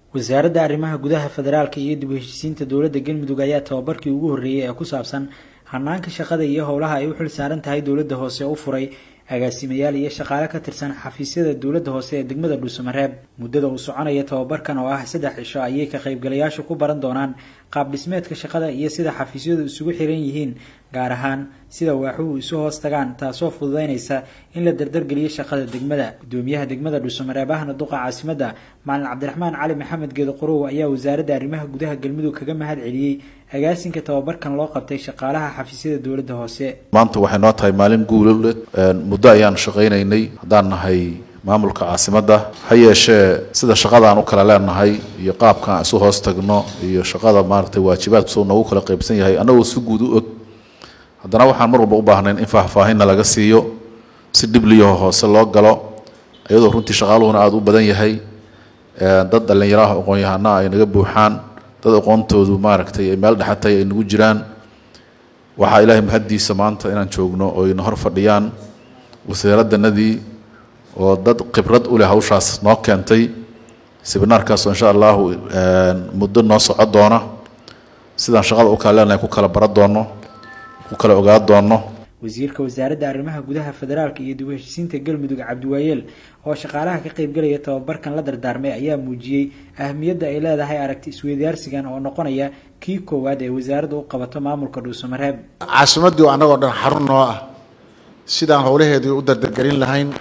wasaaradda arrimaha gudaha federaalka iyo dib u heshisiinta dowladda galmudug ayaa tababarkii ugu horreeyey ee ku saabsan hanaanka shaqada iyo howlaha ay u xil saaran tahay dowladda hoose u furay agaasimayaal iyo shaqaale ka tirsan xafiisyada dowladda hoose ee degmada dhuusamareeb muddada uu soconaya tababarkan oo ah saddex cisho ayay ka qaybgalayaashu ku baran doonaan qaab dhismeedka shaqada iyo sida xafiisyadu isugu xiran yihiin gaar ahaan sida waaxuhu isu hoos tagaan taasoo fududeynaysa in la dardargeliyo shaqada degmada gudoomiyaha degmada dhuusamareeb ahna duqa caasimadda maalin cabdiraxmaan cali maxamed geedo qorow ayaa wasaaradda arrimaha gudaha galmudug kaga mahad celiyey agaasinka tababarkan loo qabtay shaqaalaha xafiisyada dowladda hoose maanta waxay noo tahay maalin guulole muddo ayaan shaqaynaynay haddaan nahay maamulka caasimadda ha yeeshee sida shaqadaan u kala leenahay iyo qaabkaan isu hoos tagno iyo shaqada maaragtay waajibaadku soo noogu kala qaybsan yahay annagoo si guud u og haddana waxaan mar walba u baahnayn in faahfaahinna laga siiyo si dhibliyaho hoose loo galo iyadoo runtii shaqaaluhuna aada u badan yahay dad dhallinyaraha aqoon-yahana ay naga buuxaan dad aqoontoodu maaragtay ay meel dhexatay ay nagu jiraan waxaa ilaahay mahaddiisa maanta inaan joogno oo ina hor fadhiyaan wasaaraddanadii oo dad khibrad u leh hawshaas noo keentay sibinaarkaasoo insha allahu muddo noo soco doona sidaan shaqada u kala leenahay ku kala bara doono ku kala ogaa doono wasiirka wasaaradda arrimaha gudaha federaalka iyo dib u heshisiinta galmudug cabdiwaayeel oo shaqaalaha ka qaybgalaya tababarkan la dardaarmay ayaa muujiyey ahamiyadda ay leedahay aragti isweydaarsigan oo noqonaya kii koowaad ee wasaaradda u qabato maamulka dhuusamareeb caasimaddii annagoo dhan xarun noo ah sidaan howlaheedii u dardargelin lahayn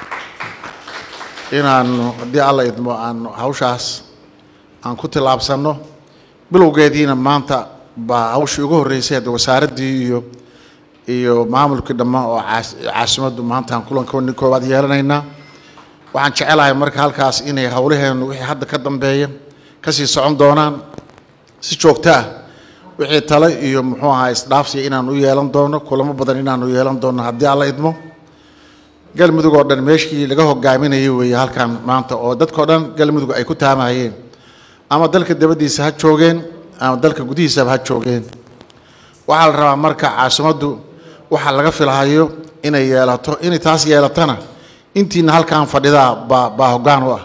inaanu haddii alla idmo aan hawshaas aan ku tillaabsanno bilowgeediina maanta baa hawshii ugu horreysay hadda wasaaraddii iyo iyo maamulkii dhammaan oo caasimaddu maantaan kulankooni koowaad yeelanaynaa waxaan jecelahay marka halkaas inay howlaheennu wixii hadda ka dambeeya kasii socon doonaan si joogto ah wixii tale iyo muxuu ahaa isdhaafsiya inaan u yeelan doono kulamo badan inaanu yeelan doono haddii alla idmo galmudug oo dhan meeshii laga hogaaminayay weeye halkan maanta oo dadkao dhan galmudug ay ku taamahayeen ama dalka dabaddiisa ha joogeen ama dalka gudihiisaba ha joogeen waxaa la rabaa marka caasimaddu waxaa laga filahayo inay yeelato inay taas yeelatana intiina halkan fadhidaa baa baa hoggaan u ah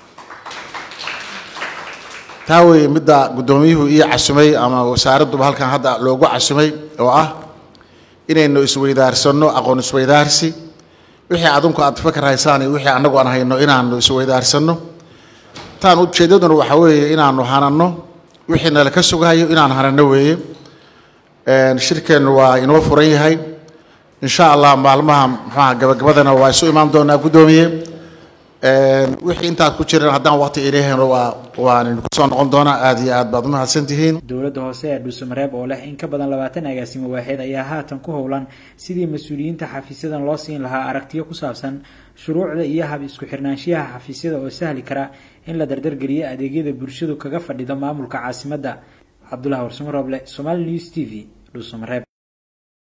taa weeye midda guddoomiyuhu ii casumay ama wasaaradduba halkan hadda loogu casumay oo ah inaynu isweydaarsanno aqoon isweydaarsi wixii adinku aad fakar haysaan iyo wixii annagu aan hayno inaanu isweydaarsanno taan ujeeddaduna waxaa weeye inaanu hananno wixii nala ka sugahayo inaan hananno weeye shirkeennu waa inoo furan yahay insha allah maalmaha muxuaha gabagabadana waa isu imaan doonaa guddoomiye wixii intaad ku jiraan haddaan waqti ilahayno waa waan kusoo noqon doonaa aada iyo aad baad umahadsan tihiin dowladda hoose ee dhuusamareeb oo leh in ka badan labaatan agaasimo waaxeed ayaa haatan ku howlan sidii mas-uuliyiinta xafiisyadan loo siin lahaa aragtiyo ku saabsan shuruucda iyo hab isku xirnaanshiyaha xafiisyada oo sahli kara in la dardargeliyo adeegyada bulshadu kaga fadhido maamulka caasimadda cabdulahi warsamo roble somaali news t v dhuusamareeb